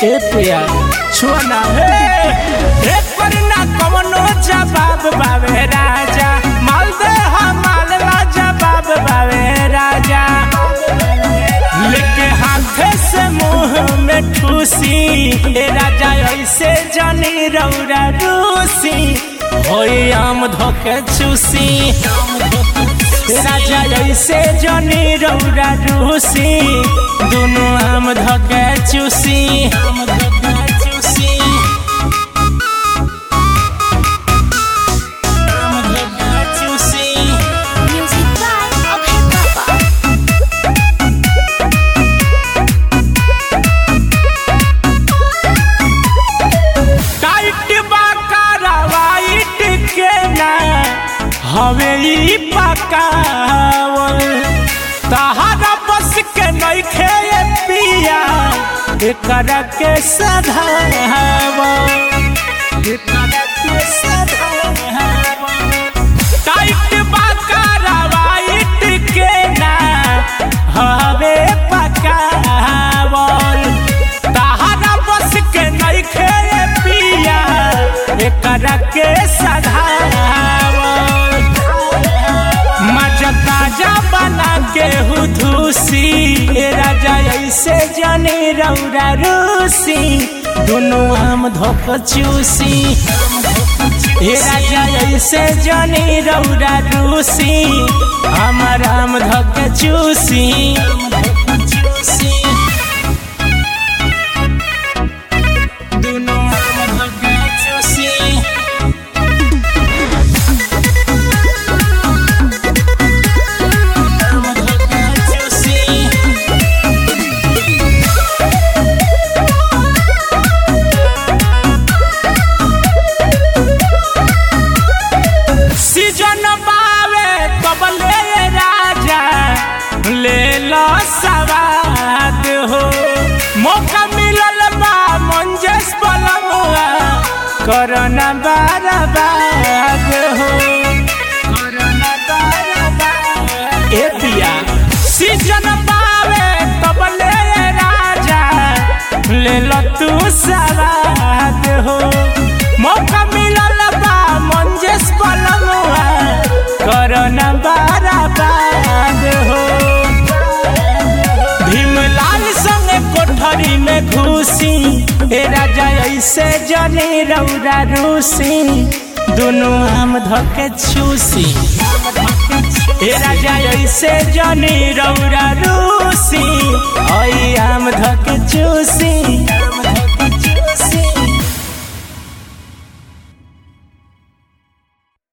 ए पिया छुआ हे ए पर ना कवनो जवाब बावे राजा माल दे माल ला जवाब बावे राजा लेके हाथे से मुंह में ठूसी ए राजा ऐसे जानी रौरा रूसी होई आम धोके चूसी ए राजा ऐसे जानी रौरा रूसी दोनों आम धोके चूसी आम धोके चूसी आम धोके चूसी Music by Abhay Baba. Tight बा कारवाइट के ना हवे ई पकावल तहारा बस के नइखे ये पिया एकरा के सधावल एकरा के सधावल टाइट बा कारवाइट के ना हवे पकावल तहारा बस के नइखे ये पिया एकरा के सधावल मजा ताजा बना के हुधूसी ए राजा ऐसे जाने रौरा रूसी दोनों आम धोक चूसी ए राजा ऐसे जाने रौरा रूसी हमर आम धोक चूसी दोनों आम धोक चूसी सीजन बावे कबले राजा ले लो सवाद हो मौका मिलल बा मंजेश बलमुआ करना बर्बाद हो करना बर्बाद ए पिया सीजन बावे कबले राजा ले लो तू सवाद हो मौका मिलल बा मंजेश बलमुआ करना बर्बाद हो भीमलाल संगे कोठरी में घुसी ए राजा ऐसे जने रौरा रूसी दोनों आम धके छूसी ए राजा ऐसे जने रौरा रूसी आई आम धके चूसी